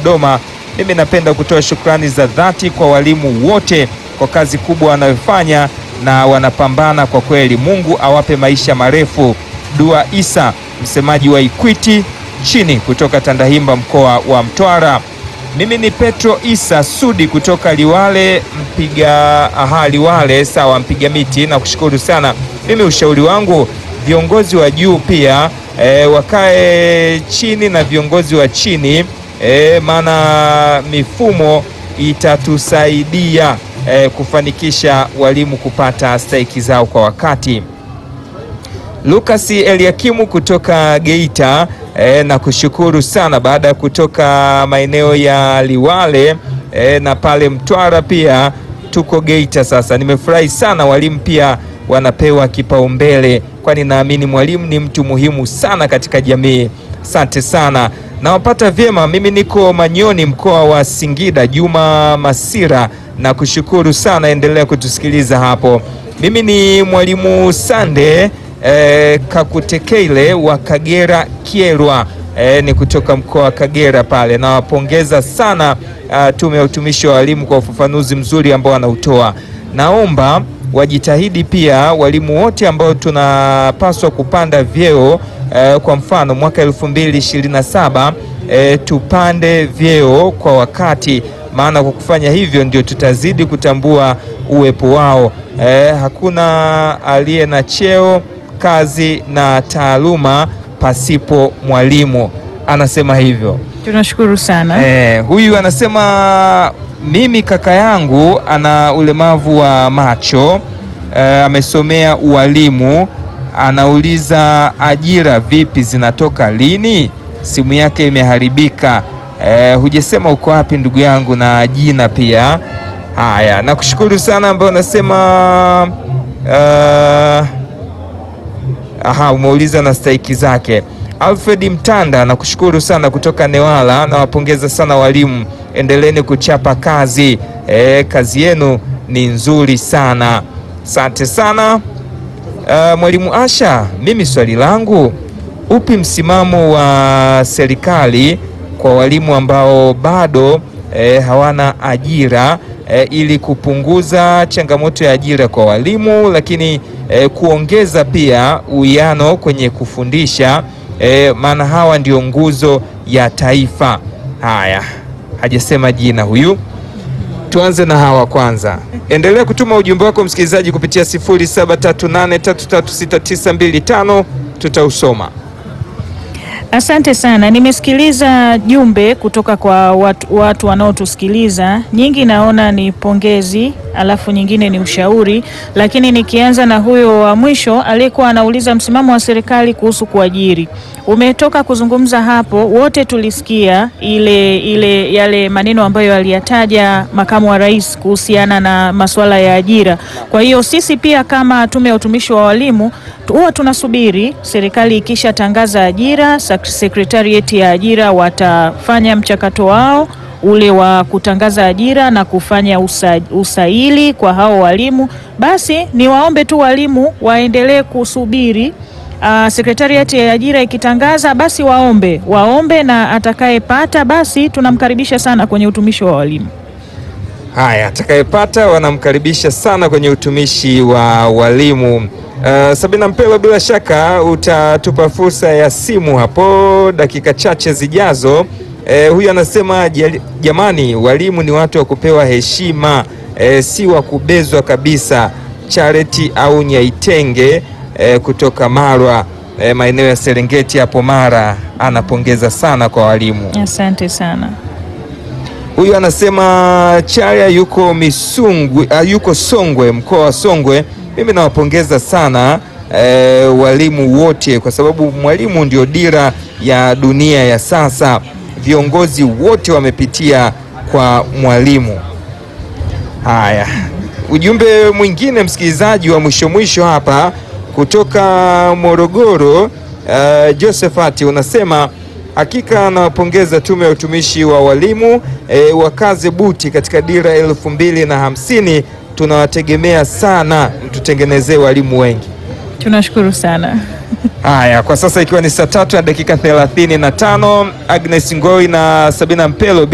Dodoma. Mimi napenda kutoa shukrani za dhati kwa walimu wote kwa kazi kubwa wanayofanya na wanapambana kwa kweli. Mungu awape maisha marefu. Dua Isa, msemaji wa Ikwiti chini kutoka Tandahimba, mkoa wa Mtwara. Mimi ni Petro Isa Sudi kutoka Liwale mpiga aha, Liwale sawa, mpiga miti na kushukuru sana. Mimi ushauri wangu viongozi wa juu pia e, wakae chini na viongozi wa chini e, maana mifumo itatusaidia e, kufanikisha walimu kupata stahiki zao kwa wakati. Lucas Eliakimu kutoka Geita e, na kushukuru sana baada ya kutoka maeneo ya Liwale e, na pale Mtwara pia tuko Geita sasa. Nimefurahi sana walimu pia wanapewa kipaumbele, kwani naamini mwalimu ni mtu muhimu sana katika jamii. Asante sana, nawapata vyema. Mimi niko Manyoni, mkoa wa Singida. Juma Masira na kushukuru sana, endelea kutusikiliza hapo. Mimi ni mwalimu Sande E, Kakutekeile wa Kagera Kyerwa, e, ni kutoka mkoa wa Kagera pale. Nawapongeza sana a, Tume ya Utumishi wa Walimu kwa ufafanuzi mzuri ambao wanautoa. Naomba wajitahidi pia walimu wote ambao tunapaswa kupanda vyeo e, kwa mfano mwaka 2027 e, tupande vyeo kwa wakati, maana kwa kufanya hivyo ndio tutazidi kutambua uwepo wao. E, hakuna aliye na cheo kazi na taaluma pasipo mwalimu, anasema hivyo. Tunashukuru sana. Eh, huyu anasema mimi kaka yangu ana ulemavu wa macho eh, amesomea ualimu, anauliza ajira vipi zinatoka lini? Simu yake imeharibika. Eh, hujasema uko wapi ndugu yangu na jina pia. Haya, nakushukuru sana ambayo unasema uh, Aha, umeuliza na stahiki zake. Alfred Mtanda nakushukuru sana kutoka Newala, nawapongeza sana walimu, endeleeni kuchapa kazi e, kazi yenu ni nzuri sana, asante sana. Uh, mwalimu Asha, mimi swali langu, upi msimamo wa serikali kwa walimu ambao bado e, hawana ajira e, ili kupunguza changamoto ya ajira kwa walimu, lakini e, kuongeza pia uwiano kwenye kufundisha e, maana hawa ndio nguzo ya taifa. Haya, hajasema jina huyu. Tuanze na hawa kwanza. Endelea kutuma ujumbe wako msikilizaji kupitia 0738336925 tutausoma. Asante sana, nimesikiliza jumbe kutoka kwa watu, watu wanaotusikiliza. Nyingi naona ni pongezi, alafu nyingine ni ushauri, lakini nikianza na huyo wa mwisho aliyekuwa anauliza msimamo wa serikali kuhusu kuajiri. Umetoka kuzungumza hapo, wote tulisikia ile, ile yale maneno ambayo aliyataja makamu wa rais kuhusiana na masuala ya ajira. Kwa hiyo sisi pia kama Tume ya Utumishi wa Walimu huwa tunasubiri serikali ikishatangaza ajira, sekretarieti ya ajira watafanya mchakato wao ule wa kutangaza ajira na kufanya usa, usaili kwa hao walimu. Basi niwaombe tu walimu waendelee kusubiri uh, sekretarieti ya ajira ikitangaza, basi waombe waombe, na atakayepata basi tunamkaribisha sana kwenye utumishi wa walimu. Haya, atakayepata wanamkaribisha sana kwenye utumishi wa walimu. Uh, Sabina Mpelo, bila shaka utatupa fursa ya simu hapo dakika chache zijazo. Eh, huyu anasema jamani, walimu ni watu wa kupewa heshima, eh, si wa kubezwa kabisa. Charity au Nyaitenge eh, kutoka Marwa eh, maeneo ya Serengeti hapo Mara, anapongeza sana kwa walimu. Asante sana. Huyu anasema Charia yuko Misungwi, uh, yuko Songwe, mkoa wa Songwe. Mimi nawapongeza sana eh, walimu wote kwa sababu mwalimu ndio dira ya dunia ya sasa. Viongozi wote wamepitia kwa mwalimu. Haya, ujumbe mwingine msikilizaji wa mwisho mwisho hapa kutoka Morogoro, uh, Josephat unasema hakika nawapongeza Tume ya Utumishi wa Walimu e, wakaze buti katika dira elfu mbili na hamsini. Tunawategemea sana, mtutengenezee walimu wengi. Tunashukuru sana. Haya, kwa sasa ikiwa ni saa tatu na dakika thelathini na tano Agnes Ngoi na Sabina Mpelo bila